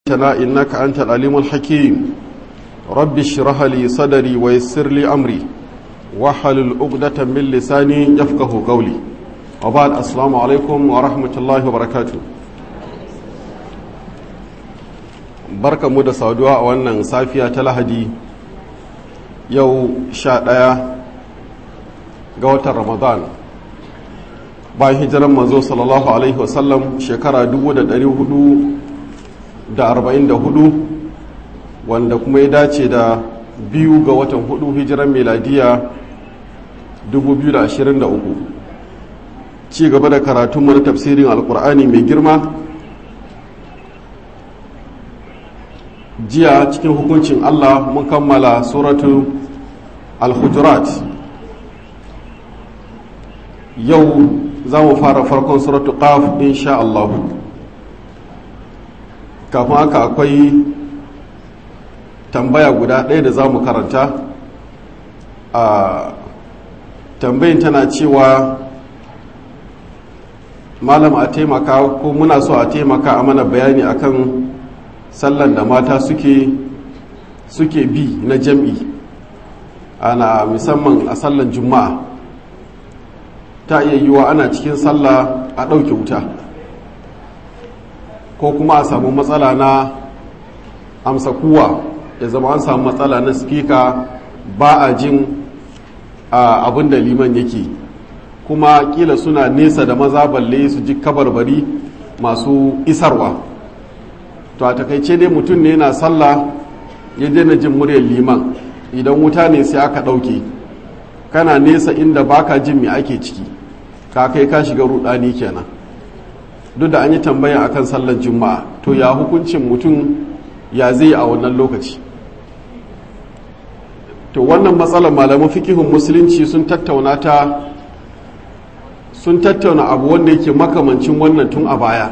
تنا إنك أنت العليم الحكيم رب اشرح لي صدري ويسر لي أمري وحلل عقدة من لساني يفقه قولي وبعد السلام عليكم ورحمة الله وبركاته barka mu da saduwa a wannan safiya ta lahadi yau sha ɗaya ga watan ramadan bayan hijiran manzo sallallahu alaihi wasallam shekara 444 wanda kuma ya dace da biyu ga watan hudu hijiran meladiya 2023 ci gaba da karatunmu na tafsirin alkur'ani mai girma jiya cikin hukuncin allah mun kammala suratu al-hujurat yau za mu fara farkon suratu qaf insha Allah kafin haka akwai tambaya guda ɗaya da za mu karanta a tambayin tana cewa malam a taimaka ko muna so a taimaka a mana bayani akan sallan da mata suke suke bi na jam'i ana musamman a sallan juma'a ta iya yiwa ana cikin sallah a ɗauke wuta ko kuma a samu matsala na amsa kuwa ya zama an samu matsala na spika ba a jin abin da liman yake kuma kila suna nesa da maza balle su ji kabarbari masu isarwa to a takaice dai mutum ne na sallah ya daina jin muryar liman idan wuta ne sai aka ɗauke kana nesa inda baka jin me ake ciki ka kai ka shiga rudani kenan duk da an yi tambaya akan sallar juma'a to ya hukuncin mutum ya zai a wannan lokaci to wannan matsalar malaman fikihun musulunci sun tattauna ta sun tattauna abu wanda yake makamancin wannan tun a baya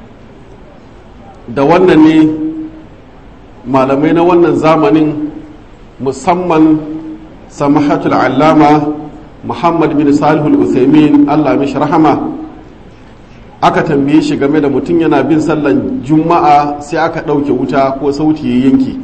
da wannan ne malamai na wannan zamanin musamman samahatul allama muhammad bin salihul uthaymin allah mishi rahama aka tambaye shi game da mutum yana bin sallan juma'a sai aka ɗauke wuta ko sauti ya yanki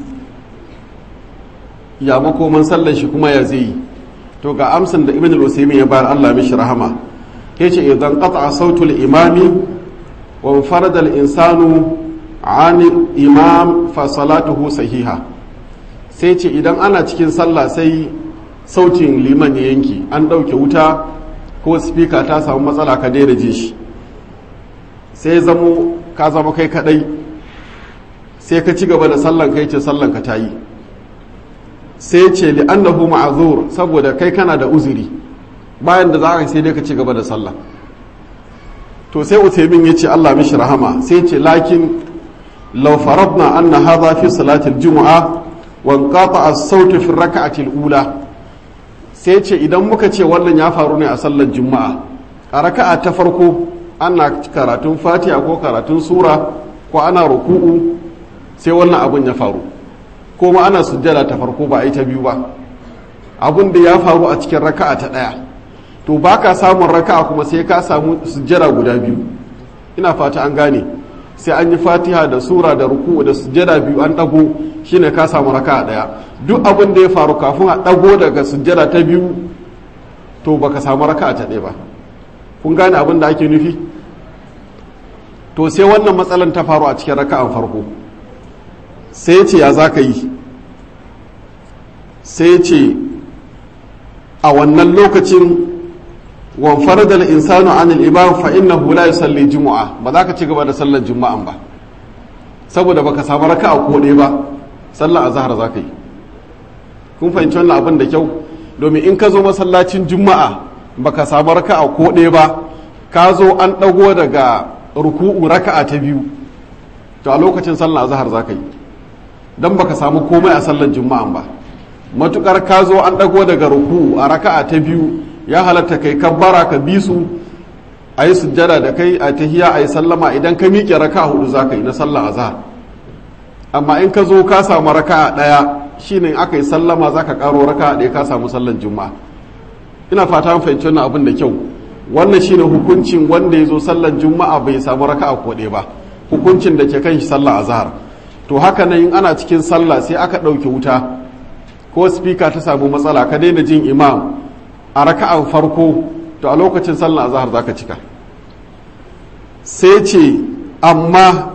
ya makoman sallan shi kuma ya zai to ga amsan da ibn al-uthaymin ya bayar allah mishi rahama yace idan qata'a sautul imami wa farada al-insanu an imam fa salatuhu sahiha sai ce idan ana cikin sallah sai sautin liman ya yanki an ɗauke wuta ko spika ta samu matsala ka daina ji shi sai zamo ka zama kai kadai sai ka ci gaba da sallan kai ce sallan ka ta yi sai ce li'annahu ma'azur saboda kai kana da uzuri bayan da za ka sai dai ka ci gaba da sallah to sai utaimin ya ce Allah mishi rahama sai ce lakin law faradna anna hadha fi salatil jumu'a wa qata as-sautu fi rak'ati al-ula sai ce idan muka ce wannan ya faru ne a sallar juma'a a raka'a ta farko ana karatun fatiha ko karatun sura ko ana ruku'u sai wannan abun ya faru ko ma ana sujjada ta farko ba a yi ta biyu ba abun da ya faru a cikin raka'a ta ɗaya to ba ka samun raka'a kuma sai ka samu sujjada guda biyu ina fata an gane sai an yi fatiha da sura da ruku'u da sujjada biyu an ɗago shine ka samu raka'a ɗaya duk abin da ya faru kafin a ɗago daga sujjada ta biyu to baka samu raka'a ta ɗaya ba kun gane abin da ake nufi to sai wannan matsalan ta faru a cikin raka'an farko sai ce ya za ka yi sai ce a wannan lokacin wanfar da insanu anil imam fa innahu la yusalli jumu'a ba za ka ci gaba da sallar juma'an ba saboda baka samu raka'a ko ɗaya ba sallar azhar za ka yi kun fahimci wannan abin da kyau domin in ka zo masallacin juma'a baka samu raka'a ko ɗaya ba ka zo an ɗago daga ruku'u raka'a ta biyu to a lokacin sallar azhar za ka yi don baka samu komai a sallar juma'an ba matukar ka zo an ɗago daga ruku'u a raka'a ta biyu ya halatta kai kabbara ka bi su a yi sujjada da kai a tahiya a yi sallama idan ka miƙe raka'a hudu za ka yi na sallar azhar amma in ka zo ka samu raka'a ɗaya shine aka yi sallama za ka ƙaro raka'a ɗaya ka samu sallar juma'a ina fata an fahimci wannan abin da kyau wannan shine hukuncin wanda ya zo sallar juma'a bai samu raka'a ko ɗaya ba hukuncin da ke kan shi sallar azhar to haka nan in ana cikin sallah sai aka ɗauke wuta ko spika ta samu matsala ka daina jin imam a raka'an farko to a lokacin sallah azhar zaka cika sai ce amma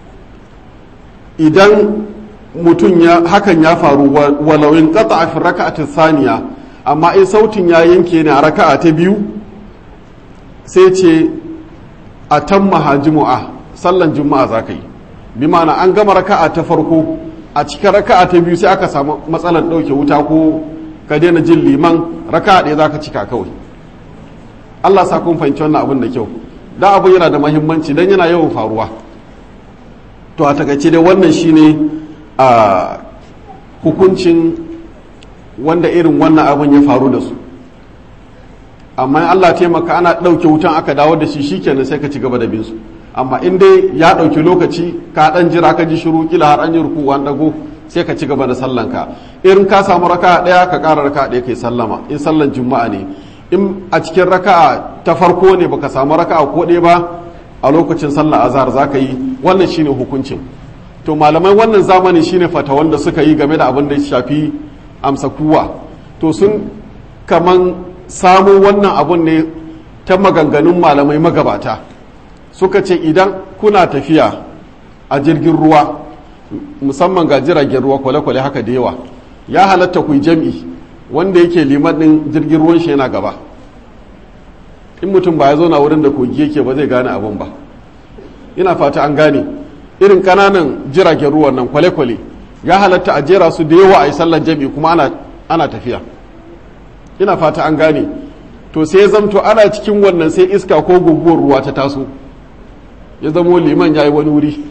idan mutum ya hakan ya faru walawin qata a fi raka'atin saniya amma in sautin ya yanke ne a raka'a ta biyu sai ce a tamma jimu'a sallan juma'a za ka yi bi ma'ana an gama raka'a ta farko a cikin raka'a ta biyu sai aka samu matsalar ɗauke wuta ko ka daina jin liman raka'a ɗaya za ka cika kawai allah sa kun fahimci wannan abin da kyau da abu yana da mahimmanci don yana yawan faruwa to a takaice dai wannan shine a hukuncin wanda irin wannan abin ya faru da su amma Allah taimaka ana ɗauke wutan aka dawo da shi shikenan sai ka ci gaba da bin su amma in dai ya ɗauki lokaci ka ɗan jira ka ji shiru kila har an yi ruku an dago sai ka ci gaba da sallanka irin ka samu raka ɗaya ka ƙara raka ɗaya kai sallama in sallan juma'a ne in a cikin raka'a ta farko ne baka samu raka'a ko ɗaya ba a lokacin sallah azhar za ka yi wannan shine hukuncin to malamai wannan zamani shine fata wanda suka yi game da abin da ya shafi amsa kuwa to sun kaman samu wannan abun ne ta maganganun malamai magabata suka ce idan kuna tafiya a jirgin ruwa musamman ga jiragen ruwa kwale-kwale haka da yawa ya halatta ku jam'i wanda yake liman ɗin jirgin ruwan shi yana gaba in mutum ba ya zo na wurin da kogi yake ba zai gane abun ba ina fata an gane irin kananan jiragen ruwan nan kwale-kwale ya halatta a jera su da yawa a yi sallar jam'i kuma ana, ana tafiya ina fata an gane to sai zamto ana cikin wannan sai iska ko guguwar ruwa ta taso ya zamo liman ya yi wani wuri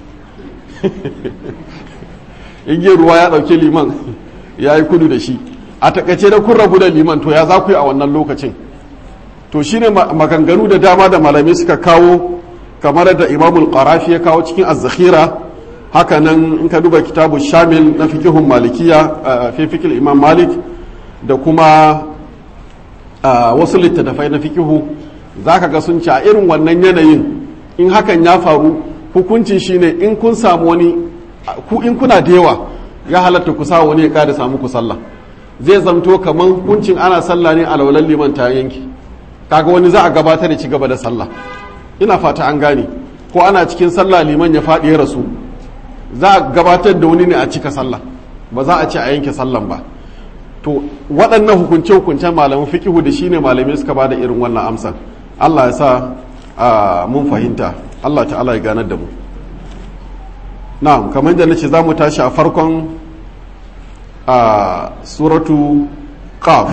igiyar ruwa ya ɗauki liman ya yi kudu da shi a takaice da kun rabu da liman to ya za ku yi a wannan lokacin to shine maganganu da dama da malamai suka kawo kamar da imamul qarafi ya kawo cikin az-zakhira haka nan in ka duba kitabu shamil na fikihun malikiya fi fikil imam malik da kuma wasu littattafai na fikihu zaka ga sun ci a irin wannan yanayin in hakan ya faru hukunci shine in kun samu wani ku in kuna da yawa ya halatta ku sa wani ya kada samu ku sallah zai zamto kamar hukuncin ana sallah ne a laulan liman ta yanki kaga wani za a gabatar da ci gaba da sallah ina fata an gane ko ana cikin sallah liman ya faɗi ya rasu za a gabatar da wani ne a cika sallah ba za a ce a yanke sallan ba to waɗannan hukunce hukuncen malamin fiqihu da shine malamai suka bada irin wannan amsan Allah ya sa mun fahimta Allah ta'ala ya ganar da mu na'am kamar da nace za mu tashi a farkon a suratu qaf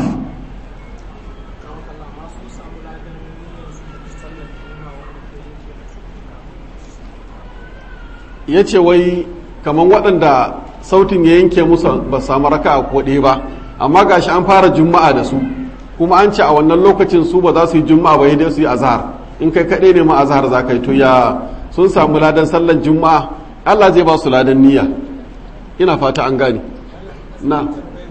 ya ce wai kamar waɗanda sautin ya yanke musu ba samu raka a koɗe ba amma gashi an fara juma'a da su kuma an ce a wannan lokacin su ba za su yi juma'a ba dai su yi azhar in kai kaɗai ne ma azhar za ka yi to ya sun samu ladan sallan juma'a Allah zai ba su ladan niyya ina fata an gane na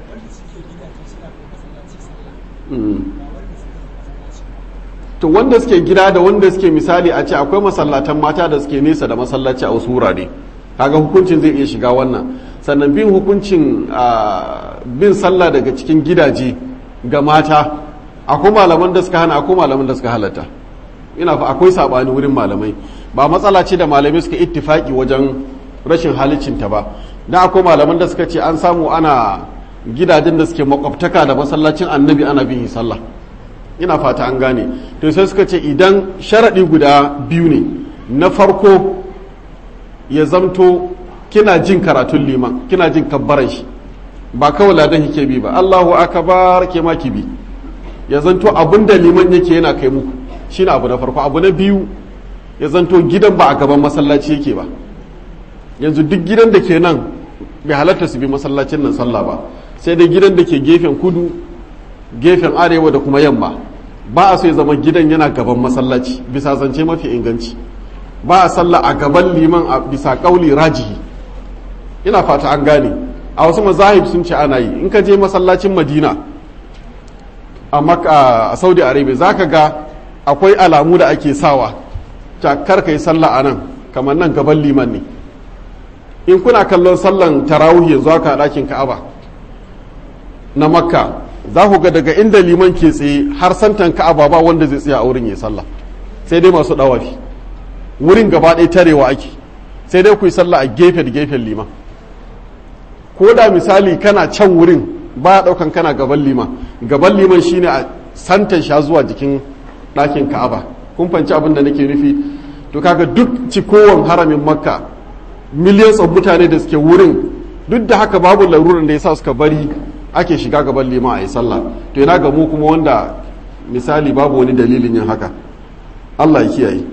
to wanda suke gida da wanda suke misali a ce akwai masallatan mata da suke nesa da masallaci a wasu wurare kaga hukuncin zai iya shiga wannan sannan bin hukuncin bin sallah daga cikin gidaje ga mata akwai malaman da suka hana akwai malaman da suka halatta ina fa akwai sabani wurin malamai ba matsala ce da malamai suka ittifaki wajen rashin halicinta ba dan akwai malaman da suka ce an samu ana gidajen da suke makwabtaka da masallacin annabi ana bin sallah ina fata an gane to sai suka ce idan sharaɗi guda biyu ne na farko ya zamto kina jin karatun liman kina jin kabbaran shi ba kawai ladan yake bi ba Allahu akbar ke ma ki bi ya zanto abin da liman yake yana kai muku shine abu na farko abu na biyu ya zanto gidan ba a gaban masallaci yake ba yanzu duk gidan da ke nan bai halatta su bi masallacin nan sallah ba sai dai gidan da ke gefen kudu gefen arewa da kuma yamma ba a so ya zama gidan yana gaban masallaci bisa zance mafi inganci ba a sallah a gaban liman a bisa kauli rajihi ina fata an gane a wasu mazahib sun ce ana yi in ka je masallacin madina a saudi arabia za ka ga akwai alamu da ake sawa ta kar ka yi sallah a nan kamar nan gaban liman ne in kuna kallon sallan tarawih yanzu haka a ɗakin ka'aba na makka za ku ga daga inda liman ke tsaye har santan ka'aba ba wanda zai tsaya a wurin ya sallah sai dai masu ɗawafi wurin gaba ɗaya tarewa ake sai dai ku yi sallah a gefe da gefen liman ko da misali kana can wurin ba ɗaukan kana gaban liman gaban liman shine a santan sha zuwa jikin ɗakin ka'aba kun fanci abin da nake nufi to kaga duk cikowan haramin makka millions of mutane da suke wurin duk da haka babu laruran da ya sa suka bari ake shiga gaban liman a yi sallah to yana ga mu kuma wanda misali babu wani dalilin yin haka allah ya kiyaye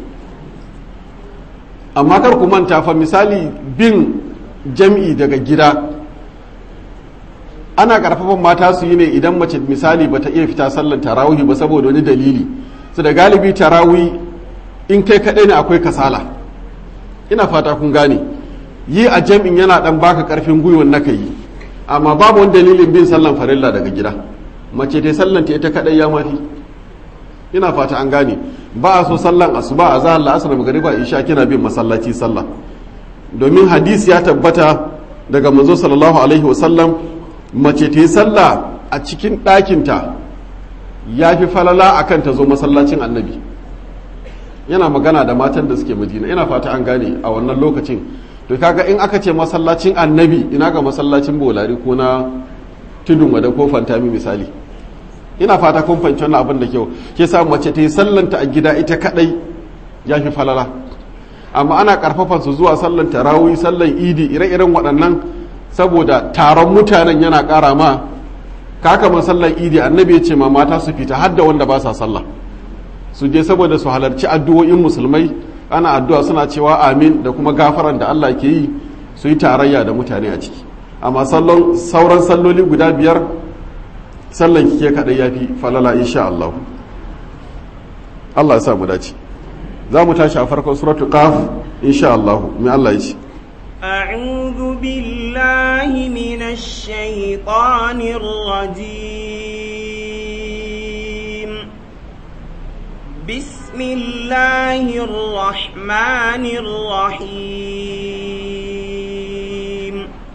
amma kar ku manta fa misali bin jam'i daga gida ana karfafan mata su yi ne idan mace misali bata iya fita sallar tarawih ba saboda wani dalili su da galibi tarawih in kai kaɗai ne akwai kasala ina fata kun gane yi a jam'in yana dan baka karfin gwiwan na yi amma babu wani dalilin bin sallan farilla daga gida mace ta sallan ta ita kaɗai ya mafi ina fata an gane ba a so sallan asuba a zahar la'asar magariba isha kina bin masallaci sallah domin hadisi ya tabbata daga manzo sallallahu alaihi wasallam mace ta yi sallah a cikin ɗakinta ya fi falala a kan ta zo masallacin annabi yana magana da matan da suke madina ina fata an gane a wannan lokacin to kaga in aka ce masallacin annabi ina ga masallacin bolari ko na tudun wada ko fantami misali ina fata kun fahimci wannan abin da kyau ke sa mace ta yi sallanta a gida ita kadai ya fi falala amma ana karfafa su zuwa sallan tarawih sallan idi ire-iren waɗannan saboda taron mutanen yana ƙara ma kaka sallan idi annabi ya ce ma mata su fita har da wanda ba sa sallah su je saboda su halarci addu'o'in musulmai ana addu'a suna cewa amin da kuma gafaran da Allah ke yi su yi tarayya da mutane a ciki amma sauran salloli guda biyar sallan kike kaɗai ya fi falala insha Allah Allah ya sa mu dace za mu tashi a farkon suratul qaf insha Allah mai Allah ya ce أعوذ بالله من الشيطان الرجيم بسم الله الرحمن الرحيم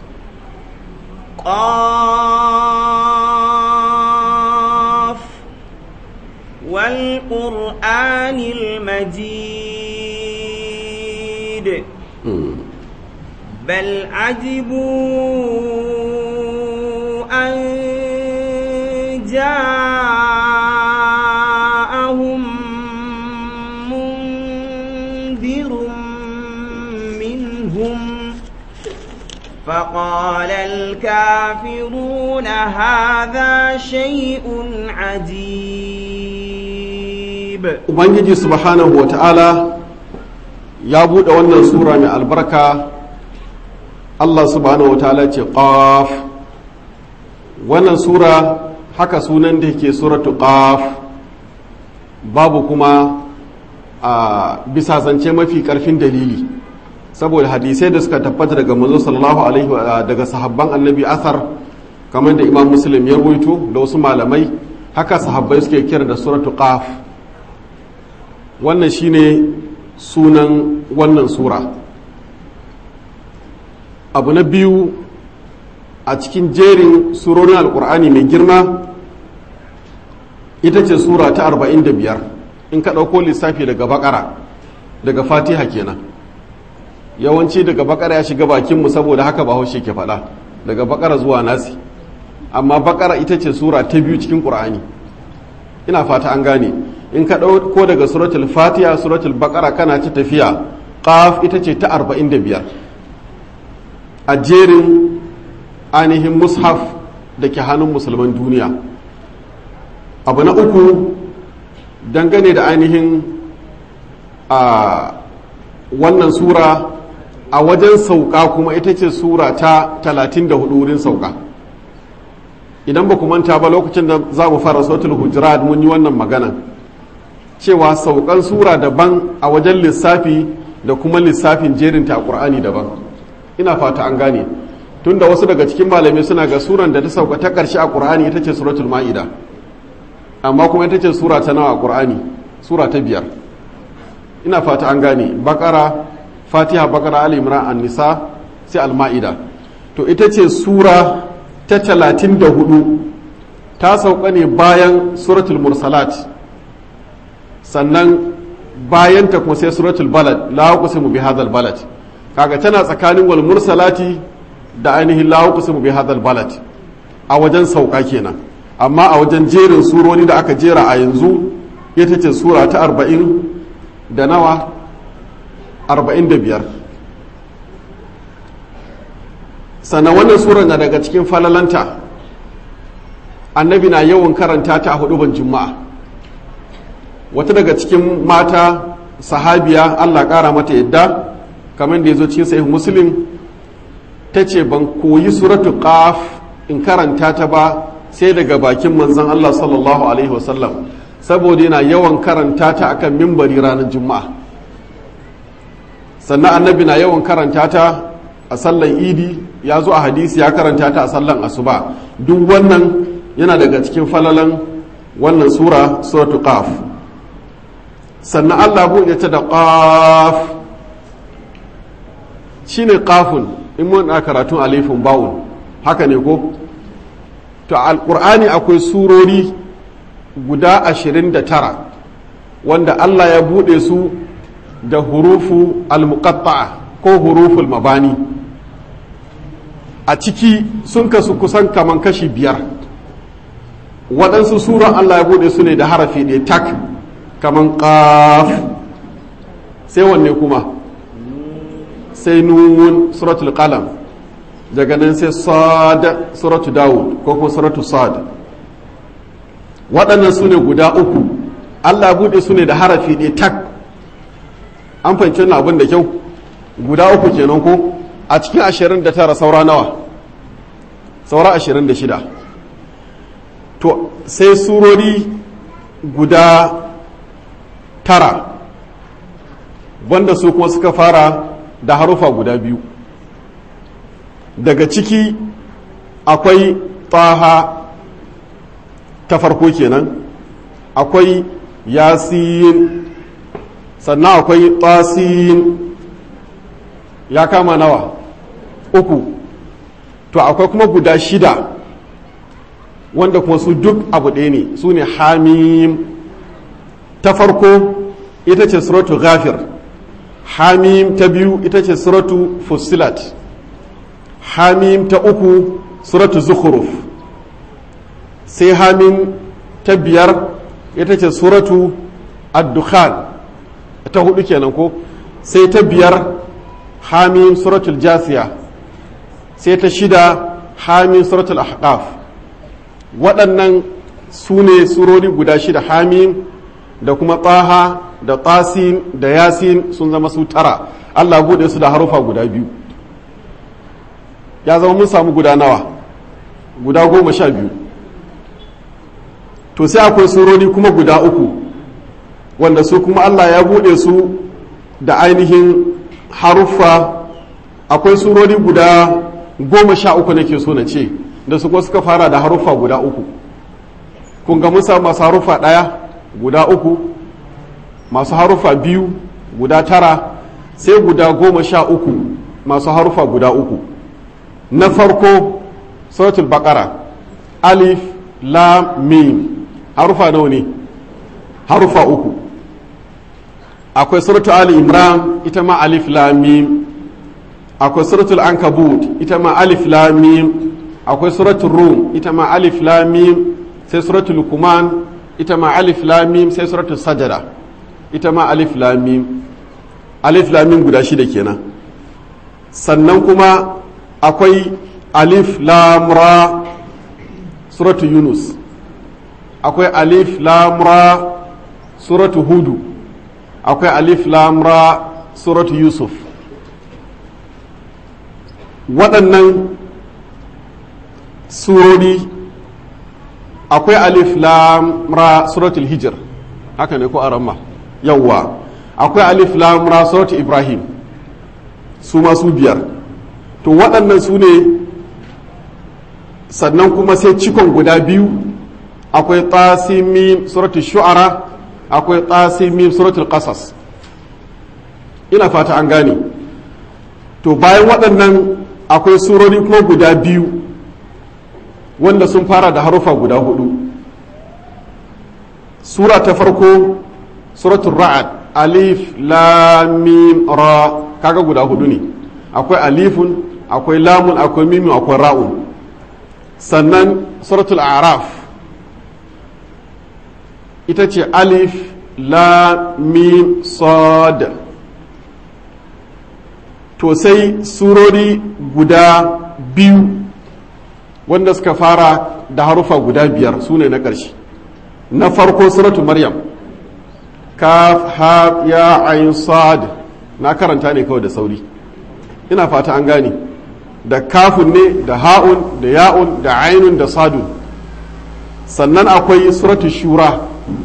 قاف والقرآن المجيد بل عجبوا أن جاءهم منذر منهم فقال الكافرون هذا شيء عجيب ubangiji subhanahu wata'ala ya buɗe wannan sura mai albarka Allah subhanahu wata'ala ce qaf wannan sura haka sunan da yake suratu qaf babu kuma a bisa zance mafi karfin dalili saboda hadisai da suka tabbata daga manzo sallallahu alaihi wa daga sahabban annabi asar kamar da imam muslim ya ruwaito da wasu malamai haka sahabbai suke kira da suratu qaf wannan shine sunan wannan sura abu na biyu a cikin jerin surorin alkur'ani mai girma ita ce sura ta 45 in ka ɗauko lissafi daga bakara daga fatiha kenan yawanci daga bakara ya shiga bakinmu saboda haka ba haushe ke faɗa daga bakara zuwa nasi amma bakara ita ce sura ta biyu cikin ƙur'ani ina fata an gane in ka ɗauko daga suratul fatiha suratul bakara kana ta tafiya qaf ita ce ta 45 a jerin ainihin mushaf da ke hannun musulman duniya abu na uku dangane da ainihin a wannan sura a wajen sauka kuma ita ce sura ta 34 wurin sauka idan ba ku manta ba lokacin da za mu fara sautul hujurat mun yi wannan magana cewa saukan sura daban a wajen lissafi da kuma lissafin jerinta a ƙur'ani daban ina fata an gane tunda wasu daga cikin malamai suna ga suran da ta sauka ta ƙarshe a ƙur'ani ita ce suratul ma'ida amma kuma ita ce sura ta nawa a ƙur'ani sura ta biyar ina fata an gane bakara fatiha bakara ali imran an-nisa sai al-ma'ida to ita ce sura ta talatin da hudu ta sauka ne bayan suratul mursalat sannan bayan ta kuma sai suratul balad la uqsimu bi hadhal balad kaga tana tsakanin wal mursalati da ainihin la uqsimu bi hadhal balad a wajen sauka kenan amma a wajen jerin surori da aka jera a yanzu ita ce sura ta arba'in da nawa arba'in da biyar sannan wannan sura na daga cikin falalanta annabi na yawan karanta ta a huduban juma'a wata daga cikin mata sahabiya allah kara mata yadda kamar da ya zo cikin sahih muslim ta ce ban koyi suratu qaf in karanta ta ba sai daga bakin manzon allah sallallahu alaihi wasallam saboda yana yawan karanta ta akan mimbari ranar juma'a sannan annabi na yawan karanta ta a sallan idi ya zo a hadisi ya karanta ta a sallan asuba duk wannan yana daga cikin falalan wannan sura suratu qaf sannan allah buɗe ta da qaf shine qafun in mun a karatun alifin bawun haka ne ko to alqur'ani akwai surori guda ashirin da tara wanda allah ya buɗe su da hurufu al-muqatta'a ko huruful mabani a ciki sun kasu kusan kaman kashi biyar waɗansu suran Allah ya buɗe su ne da harafi ɗaya tak kaman ƙaf sai wanne kuma sai nun suratul qalam daga nan sai sad suratul dawud ko kuma suratul sad waɗannan su ne guda uku Allah ya buɗe su ne da harafi ɗaya tak an fahimci wannan abin da kyau guda uku kenan ko a cikin ashirin da tara saura nawa saura ashirin da shida to sai surori guda tara wanda su kuma suka fara da harufa guda biyu daga ciki akwai taha ta farko kenan akwai yasin sannan akwai tasin ya kama nawa uku to akwai kuma guda shida wanda kuma su duk abu ɗaya ne su ne hamim ta farko ita ce suratu ghafir hamim ta biyu ita ce suratu fusilat hamim ta uku suratu zukhruf sai hamim ta biyar ita ce suratu ad-dukhan ta hudu kenan ko sai ta biyar hamim suratul jasiya sai ta shida hamim suratul ahqaf waɗannan su ne surori guda shida hamim da kuma taha da tasin da yasin sun zama su tara allah buɗe su da harufa guda biyu ya zama mun samu guda nawa guda goma sha biyu to sai akwai surori kuma guda uku wanda su kuma allah ya buɗe su da ainihin haruffa akwai surori guda goma sha uku nake so na ce da su suka fara da haruffa guda uku kun ga musa masu haruffa ɗaya guda uku masu haruffa biyu guda tara sai guda goma sha uku masu haruffa guda uku na farko suratul bakara alif lam mim haruffa nawa ne haruffa uku akwai suratul ali imran ita ma alif lam mim akwai suratul ankabut ita ma alif lam mim akwai suratul rum ita ma alif lam mim sai suratul luqman ita ma alif lam mim sai suratul sajada ita ma alif lam mim alif lam mim guda shida kenan sannan kuma akwai alif lam ra suratul yunus akwai alif lam ra suratul hudu akwai alif lam ra suratul yusuf waɗannan surori akwai alif lam ra suratul hijr haka ne ko aramma yawwa akwai alif lam ra suratul ibrahim su masu biyar to waɗannan su ne sannan kuma sai cikon guda biyu akwai tasimim suratul shu'ara akwai tasimim suratul qasas ina fata an gane to bayan waɗannan akwai surori kuma guda biyu wanda sun fara da harufa guda hudu sura ta farko suratul ra'ad alif lam mim ra kaga guda hudu ne akwai alifun akwai lamun akwai mimin akwai ra'un sannan suratul araf ita ce alif lam mim sad to sai surori guda biyu wanda suka fara da harufa guda biyar su ne na ƙarshe na farko suratu maryam kaf ha ya ayin sad na karanta ne kawai da sauri ina fata an gane da kafun ne da ha'un da ya'un da ainun da sadun sannan akwai suratu shura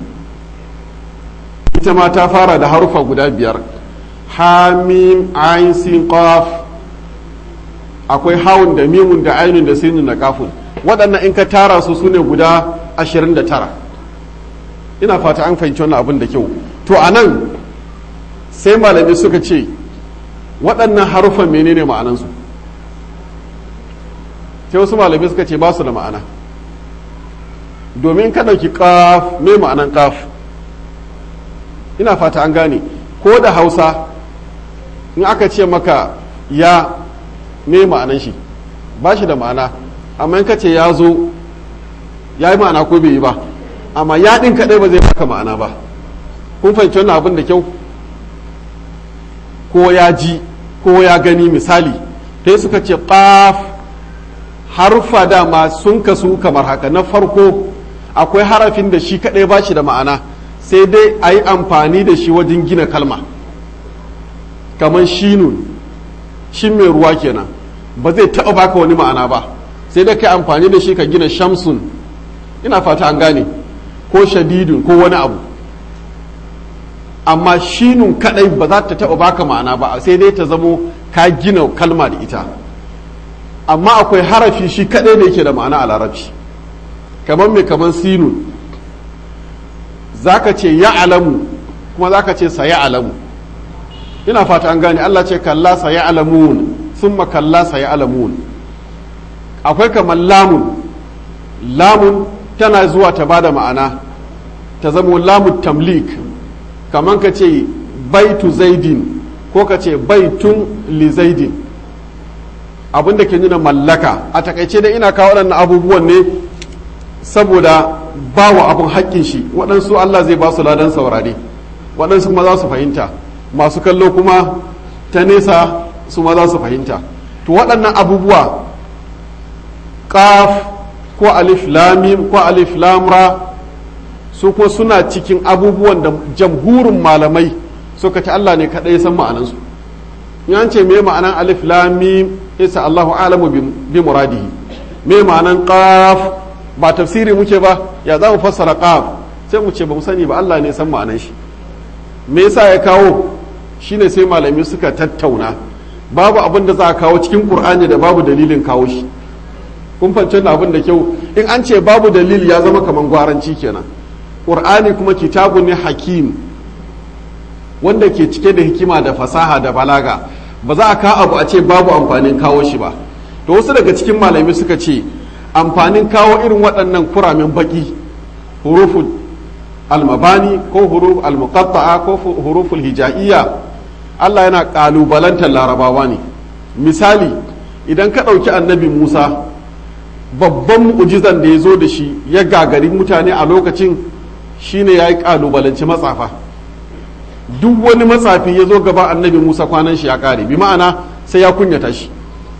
ita ma ta fara da harufa guda biyar hamim ayin sin qaf akwai hawun da mimun da ainun da sinin da kafun waɗannan in ka tara su sune guda 29 ina fata an fahimci wannan abin da kyau to a nan sai malami suka ce waɗannan harufan menene ma'anansu sai wasu malami suka ce ba su da ma'ana domin ka ɗauki ƙaf me ma'anan ƙaf ina fata an gane ko da hausa in aka ce maka ya me ma'anan shi ba shi da ma'ana amma in ka ce ya zo ya yi ma'ana ko bai yi ba amma ya ɗin kaɗai ba zai baka ma'ana ba kun fahimci wannan abin da kyau ko ya ji ko ya gani misali sai suka ce ƙaf harfa dama sun kasu kamar haka na farko akwai harafin da shi kaɗai ba shi da ma'ana sai dai a yi amfani da shi wajen gina kalma kamar shinun shin mai ruwa kenan ba zai taɓa baka wani ma'ana ba sai dai ka amfani da shi ka gina shamsun ina fata an gane ko shadidun ko wani abu amma shinun kadai ba za ta taɓa baka ma'ana ba sai dai ta zamo ka gina kalma da ita amma akwai harafi shi kadai da yake da ma'ana a larabci kamar mai kamar sinun zaka ce ya alamu kuma zaka ce sa ya alamu ina fata an gane Allah ce kalla sa ya alamun summa kalla sa ya alamun akwai kamar lamun lamun tana zuwa ta bada ma'ana ta zamo lamun tamlik kamar ka ce baitu zaidin ko ka ce baitun li zaidin abin da ke nuna mallaka a takaice dai ina kawo waɗannan abubuwan ne saboda ba wa abin haƙƙin shi waɗansu Allah zai ba su ladan saurare waɗansu kuma za su fahimta masu kallo kuma ta nesa su ma za su fahimta to waɗannan abubuwa ƙaf ko alif lamim ko alif lamra su ko suna cikin abubuwan da jamhurin malamai suka ci Allah ne kaɗai san ma'anansu yan ce me ma'anan alif lamim isa Allahu alamu bi muradihi me ma'anan qaf ba tafsiri muke ba ya za mu fassara qaf sai mu ce ba mu sani ba Allah ne san ma'anan shi me yasa ya kawo shine sai malami suka tattauna babu abin da za a kawo cikin qur'ani da babu dalilin kawo shi kun fahimci abin da kyau in an ce babu dalili ya zama kaman gwaranci kenan qur'ani kuma kitabun ne hakim wanda ke cike da hikima da fasaha da balaga ba za a ka abu a ce babu amfanin kawo shi ba to wasu daga cikin malami suka ce amfanin kawo irin waɗannan kuramin baki huruful almabani ko huruf almuqatta'a ko huruful hija'iyya Allah yana kalubalantar larabawa ne misali idan ka ɗauki annabi Musa babban mu'ujizan da ya zo da shi ya gagari mutane a lokacin shine ya yi kalubalanci matsafa duk wani matsafi ya zo gaba annabi musa kwanan shi ya kare bi ma'ana sai ya kunyata shi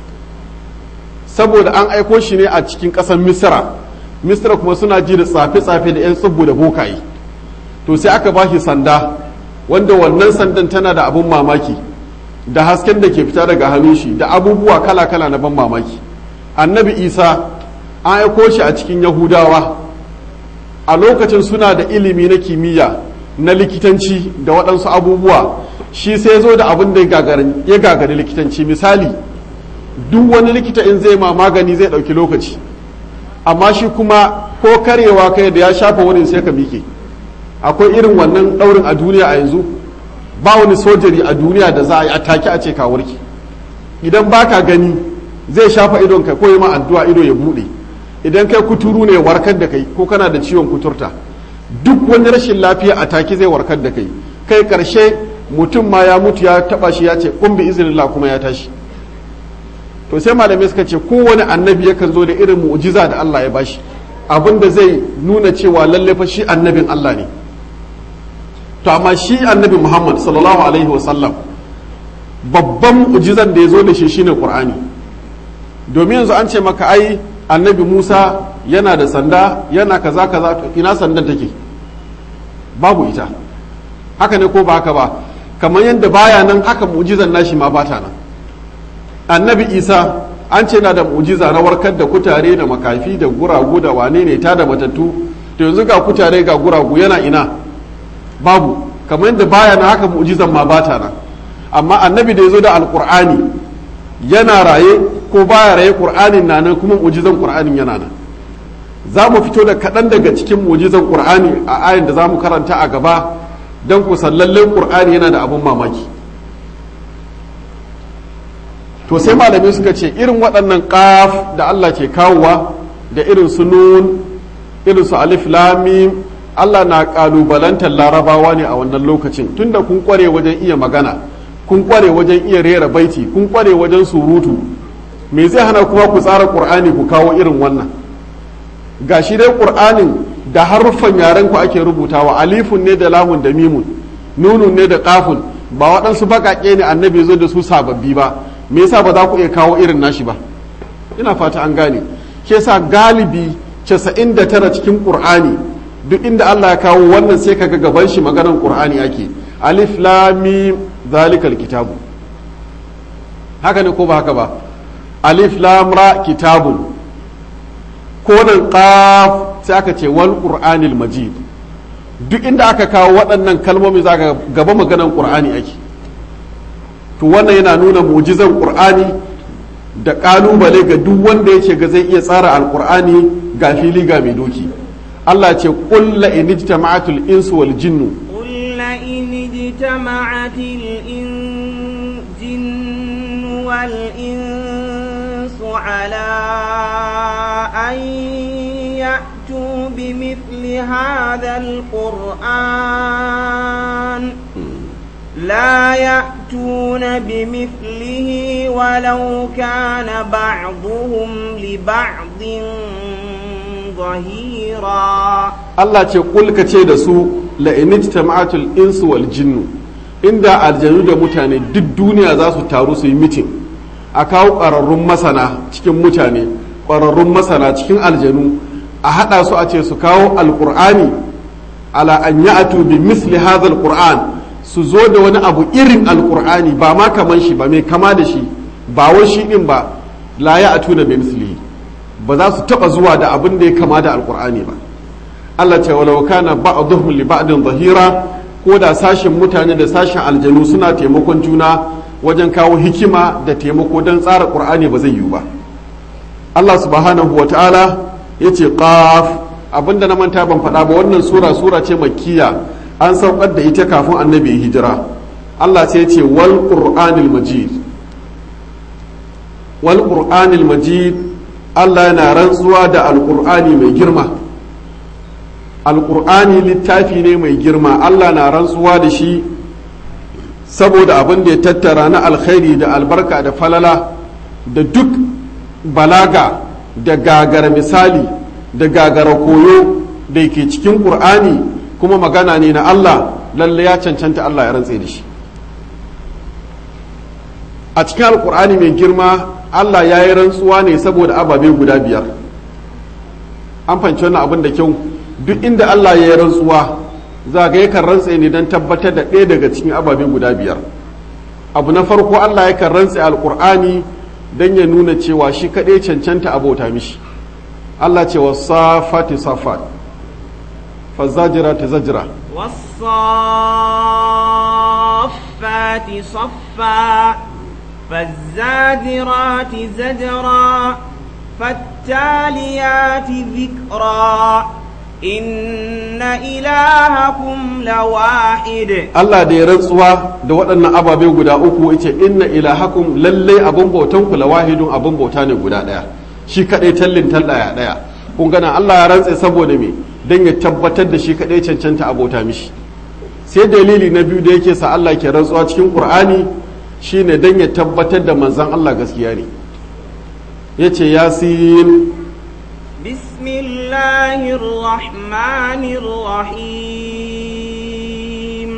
saboda an aiko shi ne a cikin ƙasar misra misra kuma suna ji da tsafe-tsafe da 'yan tsibbu da bokaye to sai aka ba shi sanda wanda wannan sandan tana da abun mamaki da hasken da ke fita daga hannun shi da abubuwa kala-kala na ban mamaki annabi isa an aiko shi a cikin yahudawa a lokacin suna da ilimi na kimiyya na likitanci da waɗansu abubuwa shi sai zo da abin da ya gagari likitanci misali duk wani likita in zai ma magani zai ɗauki lokaci amma shi kuma ko karewa kai da ya shafa wurin sai ka miƙe akwai irin wannan ɗaurin a duniya a yanzu ba wani sojari a duniya da za a yi ataki a ce ka warke idan baka gani zai shafa idon ka ko yi ma addu'a ido ya bude idan kai kuturu ne warkar da kai ko kana da ciwon kuturta duk wani rashin lafiya a take zai warkar da kai kai karshe mutum ma ya mutu ya taba shi ya ce kun bi iznillah kuma ya tashi to sai malamai suka ce kowane annabi yakan zo da irin mu'jiza da Allah ya bashi abin da zai nuna cewa lalle fa shi annabin Allah ne to amma shi annabi Muhammad sallallahu alaihi wasallam babban mu'jizan da ya zo da shi shine Qur'ani domin yanzu an ce maka ai annabi Musa yana da sanda yana kaza kaza to ina sandan take babu ita haka ne ko ba haka ba kamar yadda baya nan haka mu'jizan nashi ma bata nan annabi isa an ce na da mu'jiza na warkar da kutare da makafi da guragu da wane ne ta da matattu to yanzu ga kutare ga guragu yana ina babu kamar yadda baya na haka mu'jizan ma bata nan amma annabi da ya zo da alkur'ani yana raye ko baya raye qur'anin na nan kuma mu'jizan qur'anin yana nan za mu fito da kaɗan daga cikin mu'jizan qur'ani a ayin da za mu karanta a gaba don ku sallallen qur'ani yana da abun mamaki to sai malamai suka ce irin waɗannan ƙaf da Allah ke kawowa da irin su nun irin su alif lamim Allah na ƙalubalantar larabawa ne a wannan lokacin tunda kun ƙware wajen iya magana kun ƙware wajen iya rera baiti kun ƙware wajen surutu me zai hana kuma ku tsara ƙur'ani ku kawo irin wannan ga shi dai ƙur'anin da haruffan yaren ku ake rubutawa alifun ne da lamun da mimun nunun ne da ƙafun ba waɗansu baƙaƙe ne annabi zo da su sababbi ba me yasa ba za ku iya kawo irin nashi ba ina fata an gane ke sa galibi 99 cikin qur'ani duk inda Allah ya kawo wannan sai kaga gaban shi maganar qur'ani ake alif lam mim zalikal kitabu haka ne ko ba haka ba alif lam ra kitabun ko nan qaf sai aka ce wal qur'anil majid duk inda aka kawo waɗannan kalmomi za ka gaba maganar qur'ani ake to wannan yana nuna mujizan qur'ani da kalubale ga duk wanda yake ga zai iya tsara alqur'ani ga fili ga mai doki Allah ce qul la in ijtama'atul insu wal jinnu قل لئن اجتمعت الجن والإنس على أن يأتوا بمثل هذا القرآن لا يأتون بمثله ولو كان بعضهم لبعض ظهيرا Allah ce kul ka ce da su la in ijtama'atul insu wal jinnu inda aljanu da mutane duk duniya za su taru su yi mitin a kawo ƙwararrun masana cikin mutane ƙwararrun masana cikin aljanu a haɗa su a ce su kawo alƙur'ani ala an ya'tu bi misli hadha alqur'an su zo da wani abu irin alkur'ani ba ma kaman shi ba mai kama da shi ba wai shi din ba la ya atuna bi mislihi ba za su taba zuwa da abin da ya kama da alkur'ani ba Allah ce walau kana ba'dhum li ba'din zahira ko da sashen mutane da sashen aljanu suna taimakon juna wajen kawo hikima da taimako don tsara qur'ani ba zai yiwu ba Allah subhanahu wa ta'ala yace qaf abinda na manta ban faɗa ba wannan sura sura ce makkiya an saukar da ita kafin annabi ya hijira Allah sai ce wal qur'anil majid wal qur'anil majid Allah yana rantsuwa da alqur'ani mai girma alqur'ani littafi ne mai girma Allah na rantsuwa da shi saboda abin da ya tattara na alkhairi da albarka da falala da duk balaga da gagara misali da gagara koyo da ke cikin ƙur'ani kuma magana ne na Allah lalle ya cancanta Allah ya rantse da shi a cikin alkur'ani mai girma Allah ya yi rantsuwa ne saboda ababe guda biyar an fanci wannan abin da kyau duk inda Allah ya yi rantsuwa za ga yakan rantse ne don tabbatar da ɗaya daga cikin ababe guda biyar abu na farko Allah yakan rantse alkur'ani don ya nuna cewa shi kaɗai cancanta abota mishi Allah ce wa safati safat فالزاجرات زجرا والصافات صفا فالزاجرات زجرا فالتاليات ذكرا إن إلهكم لواحد Allah da ya rantsuwa da waɗannan ababe guda uku yace inna ilahakum lallai abun bautan ku lawahidun abun bauta ne guda ɗaya shi kadai tallin tallaya ɗaya kun gana Allah ya rantse saboda me dan ya tabbatar da shi kadai cancanta abota mishi sai dalili na biyu da yake sa Allah ke rantsuwa cikin Qur'ani shine dan ya tabbatar da manzon Allah gaskiya ne yace yasin بسم الله الرحمن الرحيم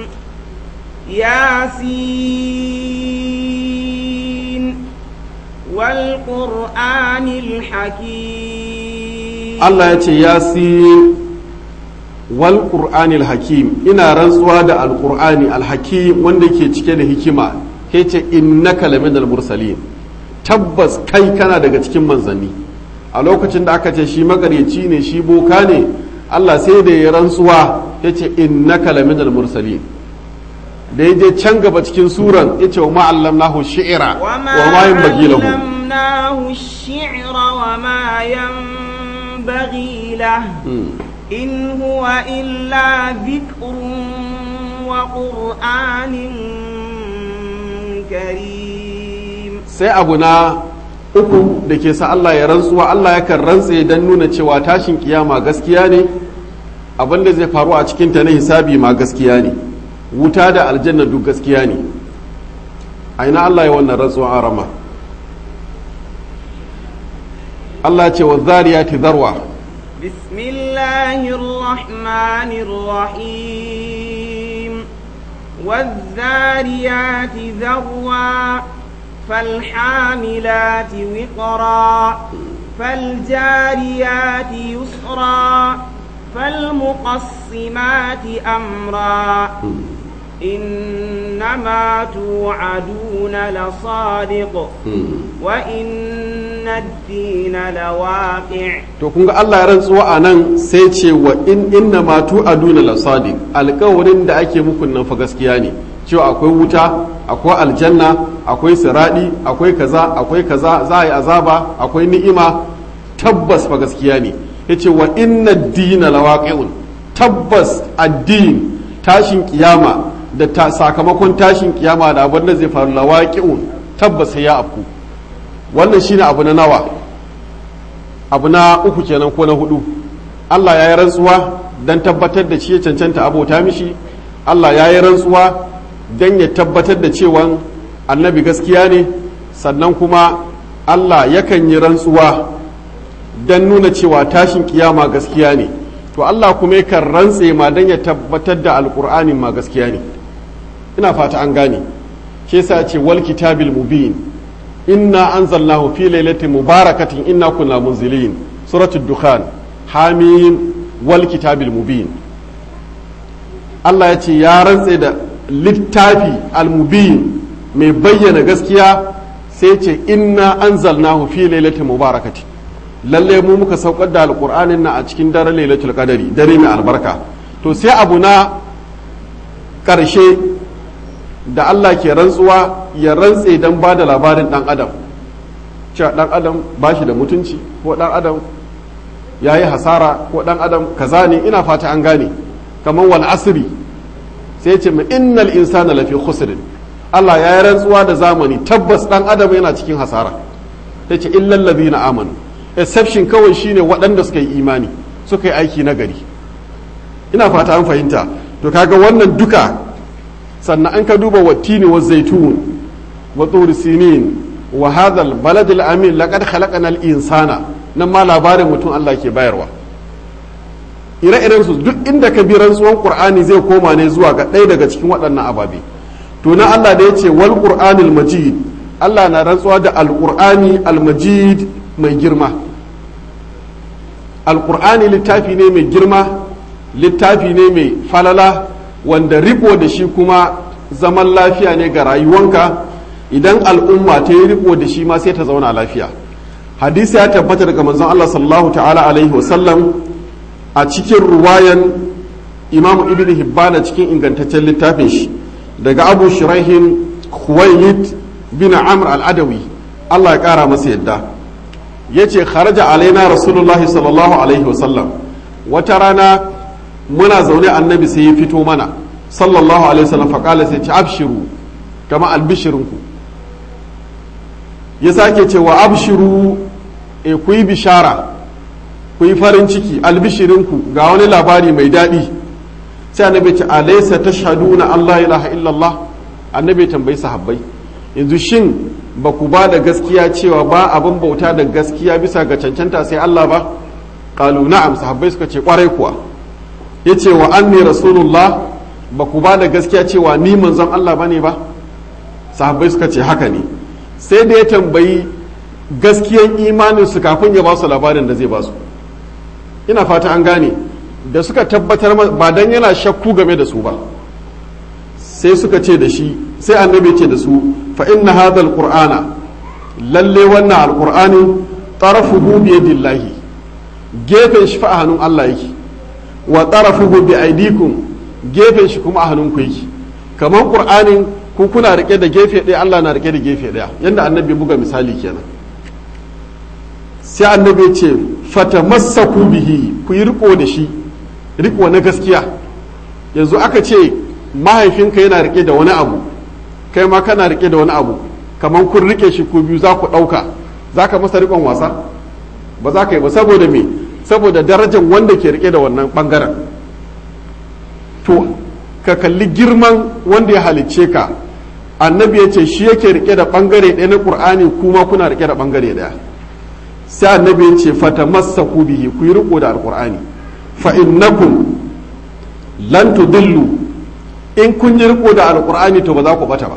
ياسين والقرآن الحكيم Allah ya ce yasin wal qur'anil hakim ina rantsuwa da alqur'ani alhakim wanda ke cike da hikima ke ce innaka laminal mursalin tabbas kai kana daga cikin manzanni a lokacin da aka ce shi magareci ne shi boka ne Allah sai da ya rantsuwa ya ce innaka laminal mursalin da ya je can gaba cikin suran ya ce wa ma'allamnahu shi'ira wa ma yanbaghi lahu علمناه الشعر وما ينبغي له إن هو إلا ذكر وقرآن كريم sai abu na uku da ke sa Allah ya rantsuwa Allah yakan rantse don nuna cewa tashin kiyama gaskiya ne abin da zai faru a cikinta na hisabi ma gaskiya ne wuta da aljanna duk gaskiya ne a ina Allah ya wannan rantsuwa a rama Allah ce wa zariyati zarwa بسم الله الرحمن الرحيم والذاريات ذروا فالحاملات وقرا فالجاريات يسرا فالمقسمات أمرا إنما توعدون لصادق وإن الدين لواقع to kun ga Allah ya rantsuwa a nan sai ce wa in inna ma tu'aduna la sadiq alƙawarin da ake muku nan fa gaskiya ne cewa akwai wuta akwai aljanna akwai siradi akwai kaza akwai kaza za a yi azaba akwai ni'ima tabbas fa gaskiya ne yace wa inna dina lawaqi'un tabbas addin tashin kiyama da ta sakamakon tashin kiyama da abin da zai faru lawaqi'un tabbas sai ya afku wannan shine abu na nawa abu na uku kenan ko na hudu Allah ya yi rantsuwa don tabbatar da shi ya cancanta abota mishi Allah ya yi rantsuwa don ya tabbatar da cewa annabi gaskiya ne sannan kuma Allah yakan yi rantsuwa don nuna cewa tashin kiyama gaskiya ne to Allah kuma yakan rantse ma don ya tabbatar da alkur'anin ma gaskiya ne ina fata an gane shi yasa ce wal kitabil mubin inna anzalnahu fi lailatin mubarakatin inna kunna munzilin suratul dukhan hamim wal kitabil mubin Allah ya ce ya rantse da littafi al-mubin mai bayyana gaskiya sai ce inna anzalnahu fi lailatin mubarakatin lalle mu muka saukar da alqur'anin na a cikin daren lailatul qadari dare mai albarka to sai abu na karshe da Allah ke rantsuwa ya rantse don ba da labarin ɗan adam cewa ɗan adam ba shi da mutunci ko ɗan adam ya yi hasara ko ɗan adam kaza ne ina fata an gane kamar wal asiri sai ce mai innal insana lafi khusrin Allah ya yi rantsuwa da zamani tabbas ɗan adam yana cikin hasara sai ce illal ladina amanu exception kawai shine waɗanda suka yi imani suka yi aiki na gari ina fata an fahimta to kaga wannan duka sannan an ka duba wattini wa zaitun wa turi sinin wa hadal baladil amin laqad khalaqana al insana nan ma labarin mutum Allah ke bayarwa ire-iren su duk inda ka bi rantsuwan qur'ani zai koma ne zuwa ga ɗaya daga cikin waɗannan ababe to na Allah da yace wal qur'anil majid Allah na rantsuwa da al qur'ani al majid mai girma al qur'ani littafi ne mai girma littafi ne mai falala wanda riko da shi kuma zaman lafiya ne ga rayuwanka idan al'umma ta yi riko da shi ma sai ta zauna lafiya hadisi ya tabbata daga manzon Allah sallallahu ta'ala alaihi wasallam a cikin ruwayan imam ibn hibbana cikin ingantaccen littafin shi daga abu shirahin khuwailid bin amr al-adawi Allah ya kara masa yadda yace kharaja alaina rasulullahi sallallahu alaihi wasallam wata rana muna zaune annabi sai ya fito mana sallallahu alaihi wasallam faƙala sai ce abshiru kama albishirinku ya sake cewa abshiru e ku yi bishara ku yi farin ciki albishirinku ga wani labari mai daɗi sai annabi ce alaysa tashhaduna Allah ilaha illallah annabi tambayi sahabbai yanzu shin ba ku ba da gaskiya cewa ba abin bauta da gaskiya bisa ga cancanta sai Allah ba qalu na'am sahabbai suka ce kwarai kuwa yace wa anni rasulullah ba ku ba da gaskiya cewa ni manzon Allah bane ba sahabbai suka ce haka ne sai da ya tambayi gaskiyan imanin su kafin ya ba su labarin da zai ba su ina fata an gane da suka tabbatar ba dan yana shakku game da su ba sai suka ce da shi sai annabi ce da su fa inna hadha alqur'ana lalle wannan alqur'ani tarafuhu bi yadillahi gefen shi fa a hannun Allah yake wa tarafuhu bi aidikum gefen shi kuma a hannun ku yake kamar qur'anin ku kuna rike da gefe ɗaya Allah na rike da gefe ɗaya yanda annabi buga misali kenan sai annabi ce fatamassaku bihi ku yi riko da shi riko na gaskiya yanzu aka ce mahaifinka yana rike da wani abu kai ma kana rike da wani abu kamar kun rike shi ku biyu za ku ɗauka za ka masa rikon wasa ba za ka yi ba saboda me saboda darajar wanda ke rike da wannan ɓangaren to ka kalli girman wanda ya halicce ka annabi ya ce shi yake rike da ɓangare ɗaya na ƙur'ani kuma kuna rike da ɓangare ɗaya sai annabi ya ce fata masa bihi ku yi riko da alƙur'ani fa innakum lan tudillu in kun yi riko da alkur'ani to ba za ku bata ba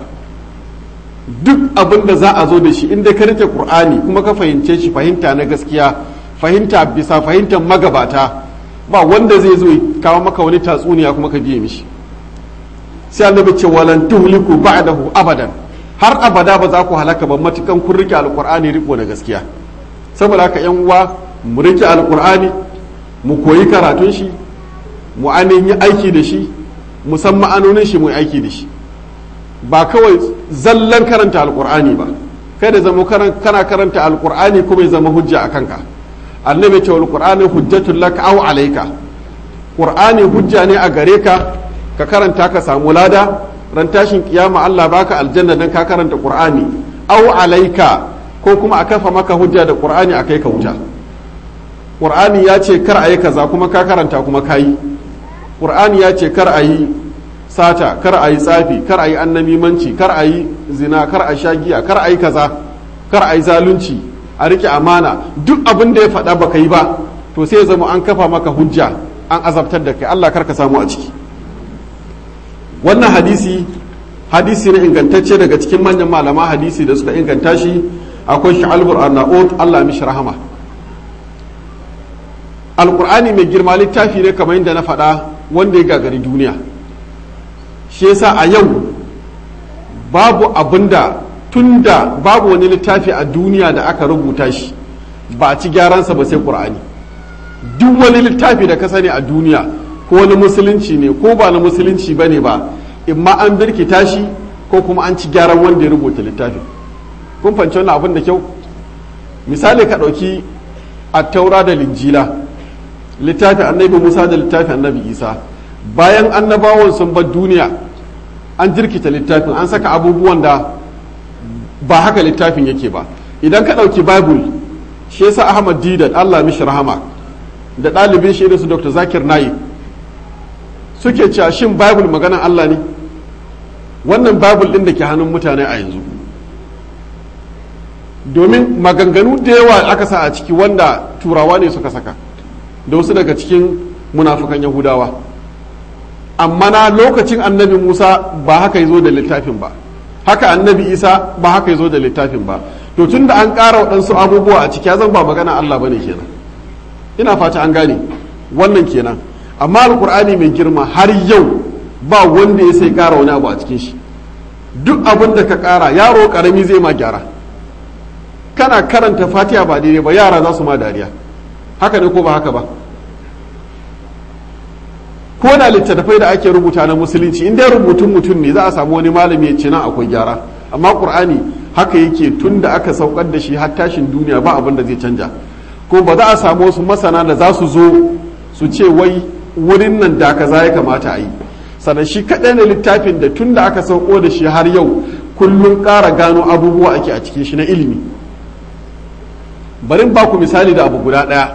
duk abin da za a zo da shi inda ka rike qur'ani kuma ka fahimce shi fahimta na gaskiya fahimta bisa fahimtar magabata ba wanda zai zo kawo maka wani tatsuniya kuma ka biye mishi sai annabi ce walan tuhliku ba'dahu abadan har abada ba za ku halaka ba matukan kun rike alkur'ani riko na gaskiya saboda haka yan uwa mu rike alkur'ani mu koyi karatun shi mu ainihin yi aiki da shi musamman ma'anonin shi mu aiki da shi ba kawai zallan karanta alkur'ani ba kai da zama kana karanta alkur'ani kuma ya zama hujja a kanka annabi ce alkur'ani hujjatul laka aw alayka qur'ani hujja ne a gare ka ka karanta ka samu lada ran tashin kiyama Allah baka aljanna dan ka karanta qur'ani aw alayka ko kuma a kafa maka hujja da qur'ani a kai ka wuta qur'ani ya ce kar a yi kaza kuma ka karanta kuma ka yi qur'ani ya ce kar a yi sata kar a yi tsafi kar a yi annamimanci kar a yi zina kar a sha giya kar a yi kaza kar a yi zalunci a rike amana duk abin da ya faɗa baka yi ba to sai ya zama an kafa maka hujja an azabtar da kai Allah kar ka samu a ciki wannan hadisi hadisi ne ingantacce daga cikin manyan malama hadisi da suka inganta shi akwai sha'albur arnaut Allah mishi rahama alkur'ani mai girma littafi ne kamar yadda na faɗa wanda ya gagari duniya shi yasa a yau babu abinda tunda babu wani littafi a duniya da aka rubuta shi ba a ci gyaransa ba sai ƙur'ani duk wani littafi da ka sani a duniya ko wani musulunci ne ko ba na musulunci ba ne ba imma an birkita shi ko kuma an ci gyaran wanda ya rubuta littafin kun fanci wannan abin da kyau misali ka ɗauki a taura da linjila littafin annabi musa da littafin annabi isa bayan annabawan sun bar duniya an jirkita littafin an saka abubuwan da ba haka littafin yake ba idan ka ɗauki bible shi yasa ahmad didat allah mishi rahama da ɗalibin shi irin su dr zakir nayi suke cewa shin bible maganan allah ne wannan bible ɗin da ke hannun mutane a yanzu domin maganganu da yawa aka sa a ciki wanda turawa ne suka saka da wasu daga cikin munafukan yahudawa amma na lokacin annabi musa ba haka ya zo da littafin ba haka annabi isa ba haka ya zo da littafin ba to tun da an ƙara waɗansu abubuwa a ciki ya zan ba magana allah ba ne kenan ina fata an gane wannan kenan amma alkur'ani mai girma har yau ba wanda ya sai ƙara wani abu a cikin shi duk abin da ka ƙara yaro ƙarami zai ma gyara kana karanta fatiha ba daidai ba yara za su ma dariya haka ne ko ba haka ba ko da littattafai da ake rubuta na musulunci in dai rubutun mutum ne za a samu wani malami ya ce nan akwai gyara amma qur'ani haka yake tun da aka saukar da shi har tashin duniya ba abin da zai canja ko ba za a samu wasu masana da za su zo su ce wai wurin nan da kaza ya kamata a yi sannan shi kaɗai ne littafin da tun da aka sauko da shi har yau kullum ƙara gano abubuwa ake a cikin shi na ilimi barin ba ku misali da abu guda ɗaya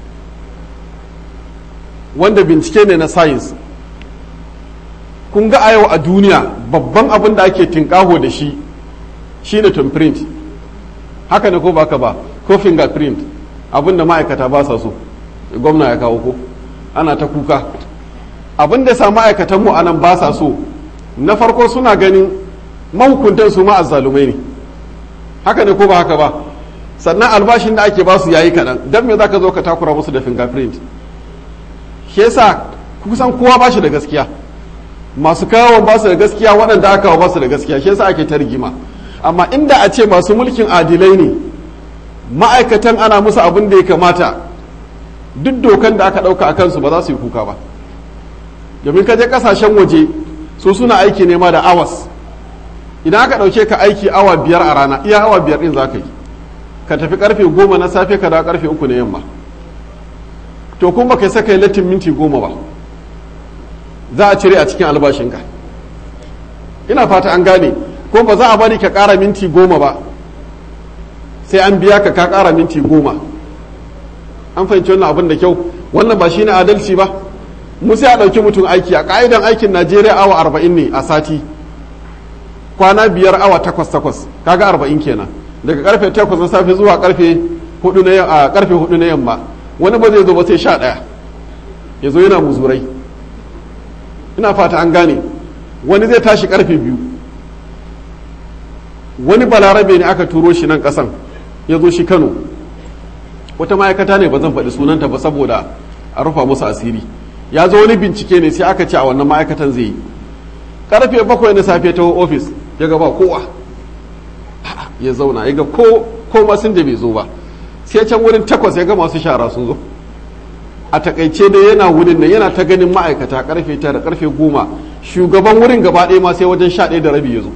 wanda bincike ne na science kun ga a yau a duniya babban abin da ake tinkaho da shi shine thumbprint haka ne ko baka ba ko fingerprint abin da ma'aikata ba sa so gwamna ya kawo ko ana ta kuka abin da sa ma'aikatan mu anan ba sa so na farko suna ganin mahukuntan su ma azzalumai ne haka ne ko ba haka ba sannan albashin da ake ba su yayi kaɗan don me za ka zo ka takura musu da fingerprint shi yasa kusan kowa ba shi da gaskiya masu kawo ba su da gaskiya waɗanda aka kawo ba su da gaskiya shi yasa ake ta rigima amma inda a ce masu mulkin adilai ne ma'aikatan ana musu abin da ya kamata duk dokan da aka ɗauka a kansu ba za su yi kuka ba domin ka je ƙasashen waje su suna aiki nema da awas idan aka ɗauke ka aiki awa biyar a rana iya awa biyar ɗin za ka yi ka tafi karfe goma na safe ka dawo karfe uku na yamma to kuma kai saka latin minti goma ba za a cire a cikin albashinka ina fata an gane ko ba za a bari ka kara minti goma ba sai an biya ka ka kara minti goma an fahimci wannan abin da kyau wannan ba shine adalci ba mu sai a ɗauki mutum aiki a ƙa'idan aikin najeriya awa arba'in ne a sati kwana biyar awa takwas takwas kaga arba'in kenan daga karfe takwas na safe zuwa karfe hudu na a karfe hudu na yamma wani ba zai zo ba sai sha ɗaya ya zo yana muzurai ina fata an gane wani zai tashi karfe biyu wani balarabe ne aka turo shi nan kasan ya zo shi kano wata ma'aikata ne ba zan faɗi sunanta ba saboda a rufa musu asiri ya zo wani bincike ne sai aka ce a wannan ma'aikatan zai yi karfe bakwai na safe ta ofis ya gaba kowa ya zauna ya ga ko ko masun da bai zo ba sai can wurin takwas ya ga masu shara sun zo a takaice dai yana wurin nan yana ta ganin ma'aikata karfe tara karfe goma shugaban wurin gaba ɗaya ma sai wajen sha ɗaya da rabi ya zo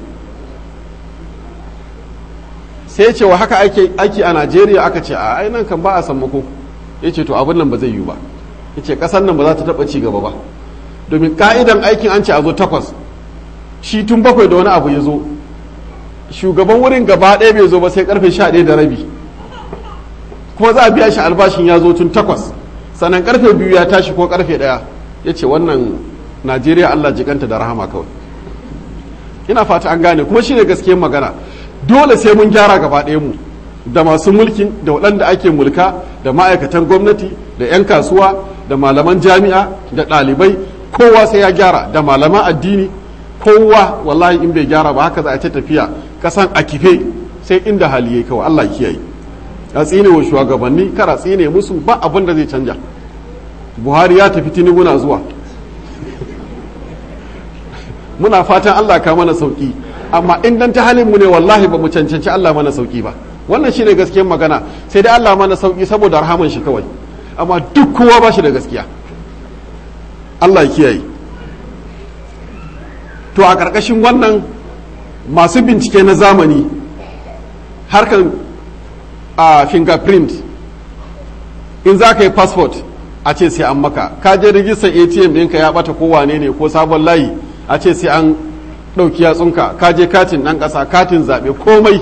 sai ce wa haka aiki a najeriya aka ce a nan kan ba a sammako ya ce to abin nan ba zai yiwu ba ya ce ƙasar nan ba za ta taɓa ci gaba ba domin ka'idan aikin an ce a zo takwas shi tun bakwai da wani abu ya zo shugaban wurin gaba ɗaya bai zo ba sai karfe sha ɗaya da rabi kuma za a biya shi albashin ya zo tun takwas sannan karfe biyu ya tashi ko karfe ɗaya ya ce wannan najeriya allah jikanta da rahama kawai ina fata an gane kuma shine gaskiyar magana dole sai mun gyara gaba ɗaya mu da masu mulkin da waɗanda ake mulka da ma'aikatan gwamnati da 'yan kasuwa da malaman jami'a da ɗalibai kowa sai ya gyara da malaman addini kowa wallahi in bai gyara ba haka za a ta tafiya kasan a kife sai inda hali yayi kawai Allah kiyaye a tsine wa shugabanni kara tsine musu ba abin da zai canja Buhari ya tafi Tinubu na zuwa muna fatan Allah ka mana sauki amma in dan ta halin mu ne wallahi ba mu cancanci Allah mana sauki ba wannan shine gaskiyar magana sai dai Allah mana sauki saboda rahaman shi kawai amma duk kowa ba shi da gaskiya Allah kiyaye to a ƙarƙashin wannan masu bincike na zamani harkar a fingerprint in za ka yi passport a ce sai an maka ka je rijistar atm ɗinka ya ɓata ko wane ne ko sabon layi a ce sai an ɗauki yatsunka ka je katin ɗan ƙasa katin zaɓe komai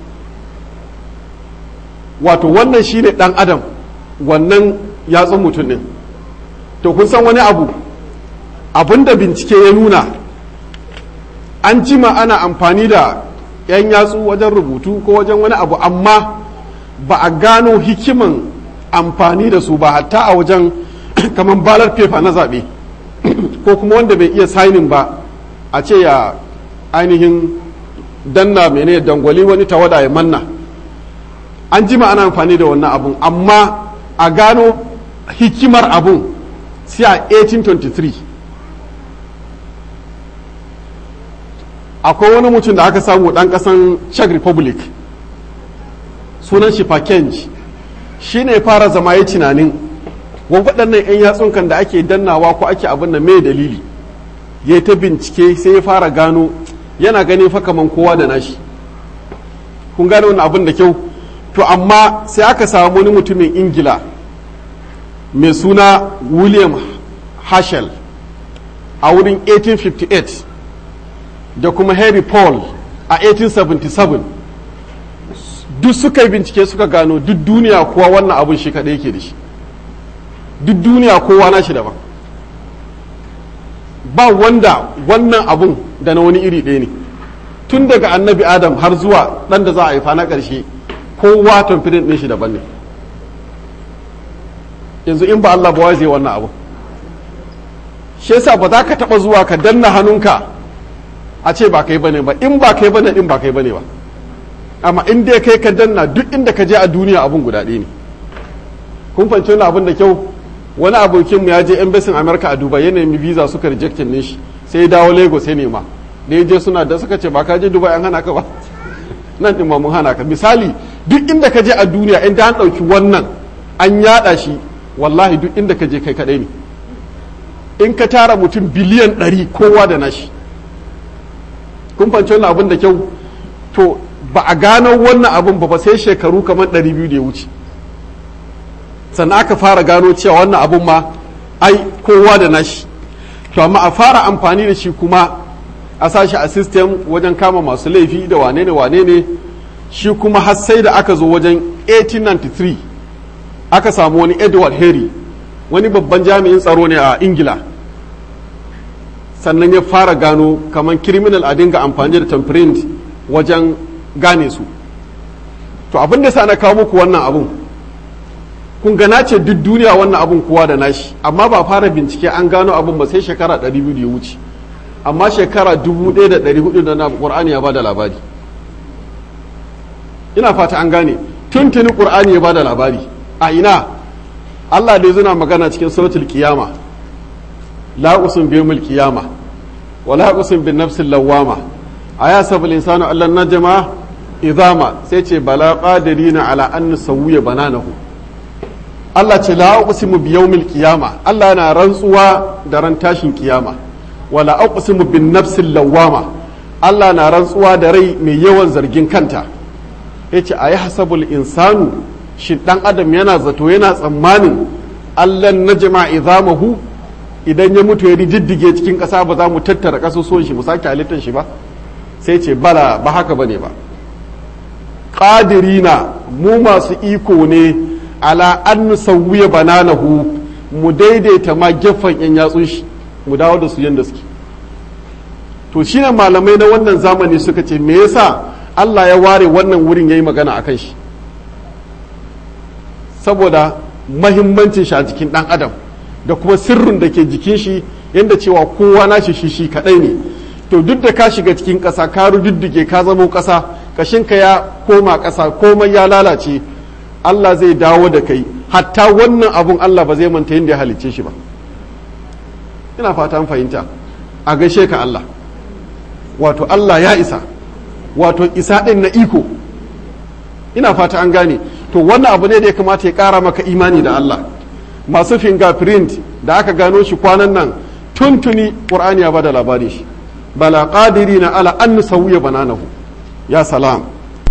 wato wannan shine ɗan adam wannan yatsun mutum ɗin to kun san wani abu abinda bincike ya nuna an jima ana amfani da 'yan yatsu wajen rubutu ko wajen wani abu amma ba a gano hikiman amfani da su ba hatta a wajen kamar balar fefa na zaɓe ko kuma wanda bai iya sainin ba a ce ya ainihin danna mene dangwali wani tawada ya manna an jima ana amfani da wannan abun amma a gano hikimar abun sai a 1823 akwai wani mutum da aka samu ɗan ƙasan czech republic sunan shi pakenj shi ne fara zama ya tunanin waɗannan 'yan yatsunkan da ake dannawa ko ake abin da mai dalili ya yi ta bincike sai ya fara gano yana ganin fa kaman kowa da nashi kun gane wani abin da kyau to amma sai aka samu wani mutumin ingila mai suna william herschel a wurin 1858 da kuma henry paul a 1877 duk suka yi bincike suka gano duk duniya kowa wannan abun shi kaɗai yake da shi duk duniya kowa na shi daban ba wanda wannan abun da na wani iri ɗaya ne tun daga annabi adam har zuwa ɗan da za a haifa na ƙarshe kowa tamfirin ɗin shi daban ne yanzu in ba Allah ba wai zai wannan abu shi yasa ba za ka taɓa zuwa ka danna hannunka a ce ba kai bane ba in ba kai bane in ba kai bane ba amma in dai kai ka danna duk inda ka je a duniya abun guda ɗaya ne kun fahimci wani abun da kyau wani abokin mu ya je embassy America a Dubai ya nemi visa suka rejectin ne shi sai ya dawo Lagos sai nema da ya je suna da suka ce ba ka je Dubai an hana ka ba nan din ma mun hana ka misali duk inda ka je a duniya inda an ɗauki wannan an yada shi wallahi duk inda ka je kai kaɗai ne in ka tara mutum biliyan ɗari kowa da nashi kun fahimci wannan abin da kyau to ba a gano wannan abin ba ba sai shekaru kamar ɗari biyu da ya wuce sannan aka fara gano cewa wannan abin ma ai kowa da nashi to amma a fara amfani da shi kuma a sashi a system wajen kama masu laifi da wane ne wane ne shi kuma har sai da aka zo wajen 1893 aka samu wani edward harry wani babban jami'in tsaro ne a ingila sannan ya fara gano kamar criminal a dinga amfani da tamprint wajen gane su to abin da sa na kawo muku wannan abun kun gana ce duk duniya wannan abun kowa da nashi amma ba fara bincike an gano abun ba sai shekara 200 da ya wuce amma shekara 1400 da na ƙur'ani ya bada labari ina fata an gane tuntuni ƙur'ani ya bada labari a ina Allah dai zuna magana cikin suratul qiyama la usun bi yawmil qiyama wa la usun bin nafsil lawama aya sabul insanu allan najma idama sai ce bala qadirina ala an nusawwiya bananahu Allah ce la uqsimu bi yawmil qiyama Allah na rantsuwa da ran tashin kiyama wala uqsimu bin nafsil lawama Allah na rantsuwa da rai mai yawan zargin kanta yace ayi hasabul insanu shi dan adam yana zato yana tsammanin allan na jama'a izamahu idan ya mutu ya diddige cikin ƙasa ba za mu tattara ƙasusuwan shi mu sake halittar shi ba sai ce bala ba haka bane ba qadirina mu masu iko ne ala an nusawwiya bananahu mu daidaita ma gefen yan yatsun shi mu dawo da su yanda suke to shine malamai na wannan zamani suka ce me yasa Allah ya ware wannan wurin yayi magana akan shi saboda mahimmancin shi a jikin ɗan adam da kuma sirrin da ke jikin shi yadda cewa kowa na shi shi kaɗai ne to duk da ka shiga cikin ƙasa ka rududdige ka zamo ƙasa kashinka ya koma ƙasa komai ya lalace Allah zai dawo da kai hatta wannan abun Allah ba zai manta yadda ya halicce shi ba ina fata an fahimta a gaishe ka Allah wato Allah ya isa wato isa ɗin na iko ina fata an gane to wannan abu ne da ya kamata ya kara maka imani da Allah masu fingerprint da aka gano shi kwanan nan tuntuni qur'ani ya bada labari shi bala qadirina ala an nusawiya bananahu ya salam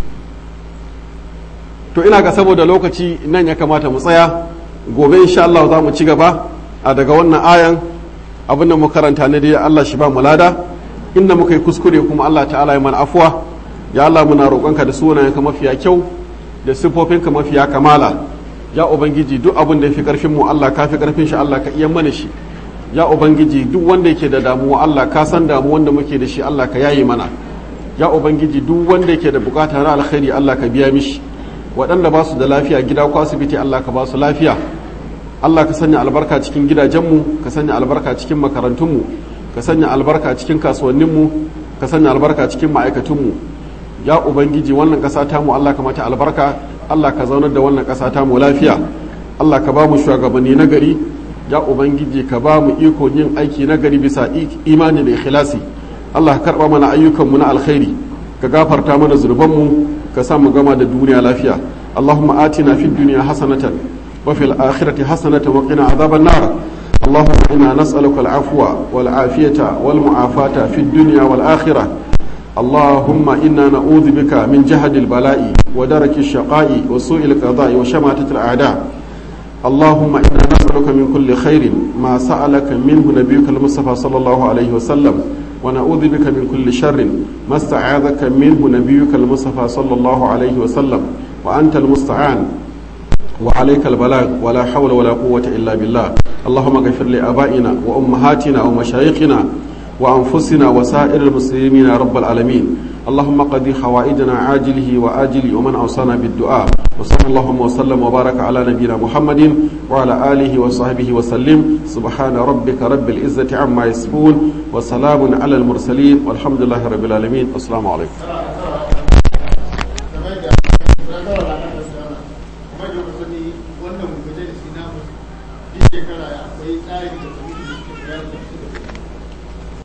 to ina ga saboda lokaci nan ya kamata mu tsaya gobe insha Allah za mu ci gaba a daga wannan ayan abinda mu karanta ne dai Allah shi ba mu lada inda muka yi kuskure kuma Allah ta'ala ya mana afuwa ya Allah muna roƙonka da sunayenka mafiya kyau da siffofinka mafiya kamala ya ubangiji duk abin da ya fi karfin mu Allah ka fi karfin shi Allah ka iya mana shi ya ubangiji duk wanda yake da damuwa Allah ka san damu wanda muke da shi Allah ka yaye mana ya ubangiji duk wanda yake da bukata na alkhairi Allah ka biya mishi waɗanda ba su da lafiya gida ko asibiti Allah ka ba su lafiya Allah ka sanya albarka cikin gidajenmu ka sanya albarka cikin makarantunmu ka sanya albarka cikin kasuwanninmu ka sanya albarka cikin ma'aikatunmu ya ubangiji wannan ƙasa tamu Allah ka mata albarka Allah ka zaunar da wannan ƙasa tamu lafiya Allah ka ba mu shugabanni na gari ya ubangiji ka ba mu iko yin aiki na gari bisa imani da ikhlasi Allah ka karba mana ayyukanmu na alkhairi ka gafarta mana zunubanmu ka sa mu gama da duniya lafiya Allahumma atina fid dunya hasanatan wa fil akhirati hasanatan wa qina adhaban nar اللهم إنا نسألك العفو والعافية والمعافاة في الدنيا والآخرة اللهم إنا نعوذ بك من جهد البلاء ودرك الشقاء وسوء القضاء وشماتة الأعداء اللهم إنا نسألك من كل خير ما سألك منه نبيك المصطفى صلى الله عليه وسلم ونعوذ بك من كل شر ما استعاذك منه نبيك المصطفى صلى الله عليه وسلم وأنت المستعان وعليك البلاغ ولا حول ولا قوة إلا بالله اللهم اغفر لآبائنا وأمهاتنا ومشايخنا وأنفسنا وسائر المسلمين يا رب العالمين اللهم قضي حوائجنا عاجله وآجله ومن أوصانا بالدعاء وصلى اللهم وسلم وبارك على نبينا محمد وعلى آله وصحبه وسلم سبحان ربك رب العزة عما يصفون وسلام على المرسلين والحمد لله رب العالمين السلام عليكم wannan majalisi na shekara akwai tsari da